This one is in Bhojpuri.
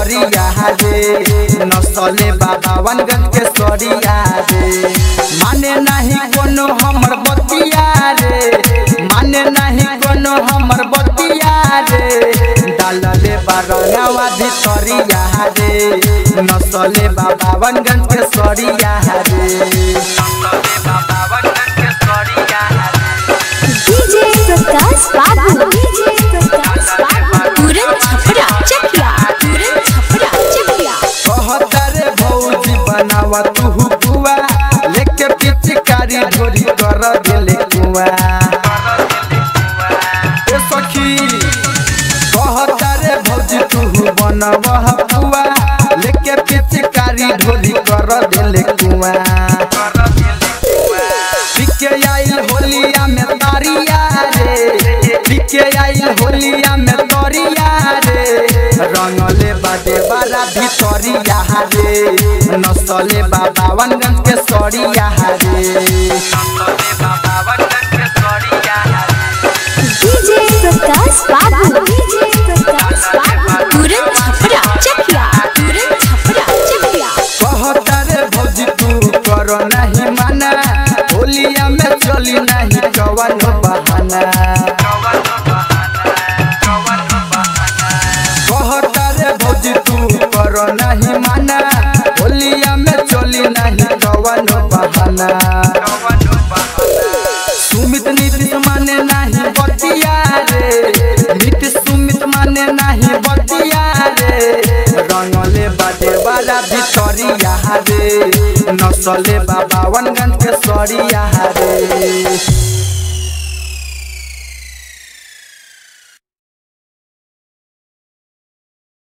भितरिया रे नसले बाबावनगंज के सरिया रे माने नहीं कोनो हमर बतिया रे माने नहीं कोनो हमर बतिया रे डालले बारंगवा भितरिया रे नसले बाबावनगंज के सरिया रे नसले बाबावनगंज के सरिया रे डीजे प्रकाश बाबू डीजे प्रकाश बाबू पूरन छपरा चकिया पूरन छपरा चकिया कहतरे भौजी बनावा तू बुआ लेके पिचकारी ढोरी कर दिले कुआ ए सखी कहतरे भौजी तू बनावा बुआ लेके पिचकारी ढोरी कर दिले कुआ पिके आइल होलिया में तारिया रे पिके आइल होलिया में तोरिया रे रंगले बादे बारा भितरिया रे नसले बाबावनगंज के सरिया रे नसले बाबावनगंज के सरिया रे डीजे प्रकाश बाबू डीजे प्रकाश बाबू पूरन छपरा चकिया पूरन छपरा चकिया कहतरे भौजी तू कर नहीं माना होलिया में चली नहीं कवन बहाना कहतरे भौजी तू कर नहीं माना होलिया में चली नहीं कवन बहाना सुमित नीतिश माने नहीं बतिया रे नीतिश सुमित माने नहीं बतिया रे रंगले बाटे वाला भितरिया रे नसले बाबावनगंज के सरिया रे